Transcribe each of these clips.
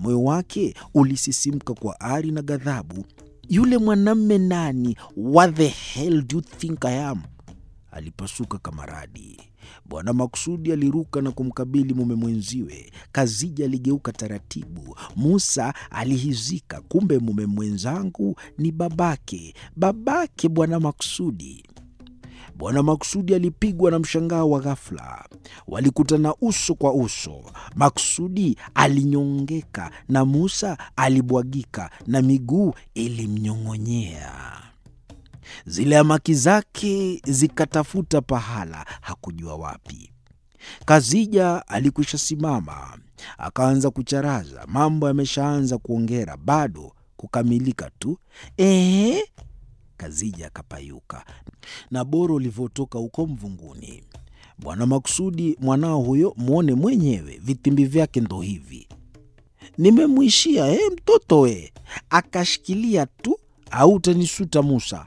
Moyo wake ulisisimka kwa ari na ghadhabu. Yule mwanamme nani? What the hell do you think I am? Alipasuka kama radi. Bwana Maksudi aliruka na kumkabili mume mwenziwe. Kazija aligeuka taratibu. Musa alihizika, kumbe mume mwenzangu ni babake, babake Bwana Maksudi. Bwana Maksudi alipigwa na mshangao wa ghafla. Walikutana uso kwa uso. Maksudi alinyongeka na Musa alibwagika na miguu ilimnyong'onyea. Zile amaki zake zikatafuta pahala, hakujua wapi. Kazija alikwisha simama, akaanza kucharaza. Mambo yameshaanza kuongera, bado kukamilika tu. Ehe, Kazija akapayuka na boro ulivyotoka huko mvunguni. Bwana Maksudi, mwanao huyo, mwone mwenyewe, vitimbi vyake ndo hivi. Nimemwishia eh, mtoto we, akashikilia tu, au utanisuta Musa?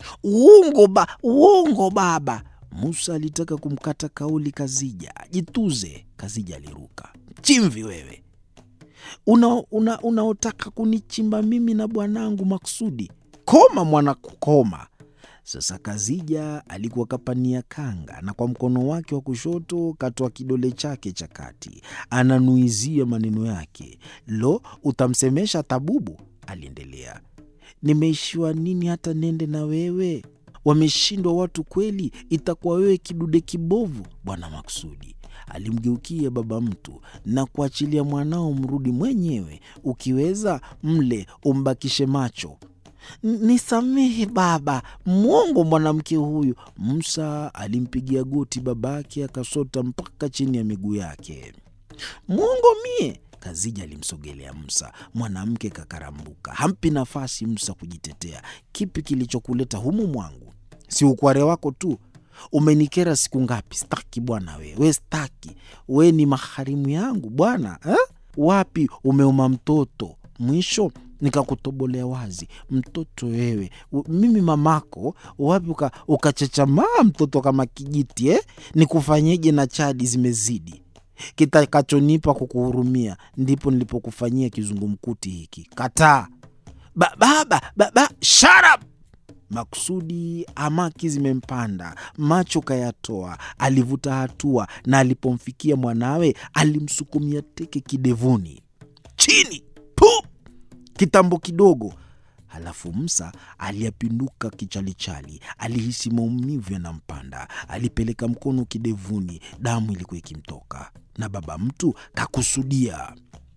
Uongo ba, uongo baba. Musa alitaka kumkata kauli Kazija. Jituze, Kazija aliruka. Chimvi wewe, unaotaka una, unaotaka kunichimba mimi na bwanangu Maksudi? Koma mwana kukoma. Sasa Kazija alikuwa kapania kanga na kwa mkono wake wa kushoto katoa kidole chake cha kati, ananuizia maneno yake. Lo, utamsemesha tabubu? Aliendelea. Nimeishiwa nini hata nende na wewe? Wameshindwa watu kweli, itakuwa wewe kidude kibovu. Bwana Maksudi alimgeukia baba mtu na kuachilia mwanao mrudi mwenyewe, ukiweza mle umbakishe macho. Nisamehe baba, mwongo mwanamke huyu. Musa alimpigia goti babake, akasota mpaka chini ya miguu yake. Mwongo mie? Kazija alimsogelea Musa. Mwanamke kakarambuka, hampi nafasi Musa kujitetea. Kipi kilichokuleta humu mwangu? Si ukware wako tu umenikera siku ngapi? Staki bwana, we we staki, we ni maharimu yangu bwana eh? Wapi umeuma mtoto mwisho nikakutobolea wazi mtoto wewe, mimi mamako. Wapi ukachachamaa mtoto kama kijiti eh? Nikufanyeje na chadi zimezidi kitakachonipa kukuhurumia, ndipo nilipokufanyia kizungumkuti hiki. Kataa ba, baba baba, shut up! Maksudi amaki zimempanda, macho kayatoa. Alivuta hatua na alipomfikia mwanawe alimsukumia teke kidevuni, chini pu kitambo kidogo. Halafu Musa aliyapinduka kichalichali, alihisi maumivu yanampanda. Alipeleka mkono kidevuni, damu ilikuwa ikimtoka, na baba mtu kakusudia.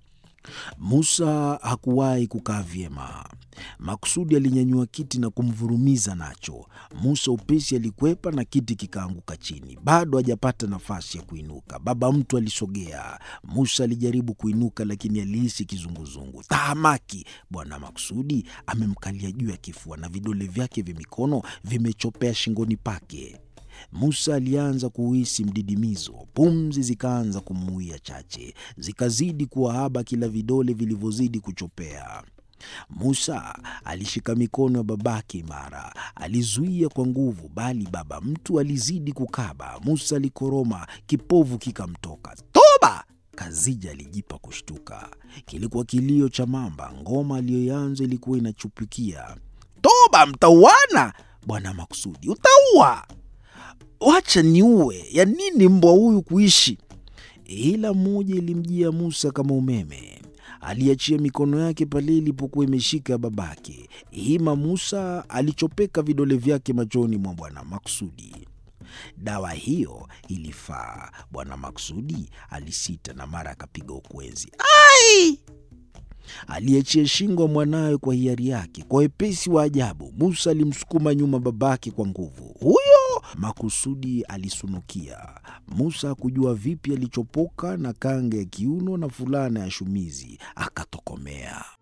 Musa hakuwahi kukaa vyema. Maksudi alinyanyua kiti na kumvurumiza nacho. Musa upesi alikwepa na kiti kikaanguka chini. Bado hajapata nafasi ya kuinuka, baba mtu alisogea. Musa alijaribu kuinuka, lakini alihisi kizunguzungu. Tahamaki! Bwana Maksudi amemkalia juu ya kifua na vidole vyake vya mikono vimechopea shingoni pake. Musa alianza kuhisi mdidimizo, pumzi zikaanza kumuia chache, zikazidi kuwa haba kila vidole vilivyozidi kuchopea. Musa alishika mikono ya babake imara, alizuia kwa nguvu, bali baba mtu alizidi kukaba. Musa alikoroma, kipovu kikamtoka. Toba! Kazija alijipa kushtuka. Kilikuwa kilio cha mamba. Ngoma aliyoanza ilikuwa inachupukia. Toba, mtauana! Bwana Maksudi, utaua Wacha niue, ya nini mbwa huyu kuishi? Ila moja ilimjia Musa kama umeme. Aliachia mikono yake pale ilipokuwa imeshika babake. Hima Musa alichopeka vidole vyake machoni mwa Bwana Maksudi. Dawa hiyo ilifaa. Bwana Maksudi alisita na mara akapiga ukwenzi. Ai! Aliachia shingo mwanawe kwa hiari yake. Kwa wepesi wa ajabu, Musa alimsukuma nyuma babake kwa nguvu. Huyo makusudi alisunukia. Musa hakujua vipi alichopoka na kanga ya kiuno na fulana ya shumizi, akatokomea.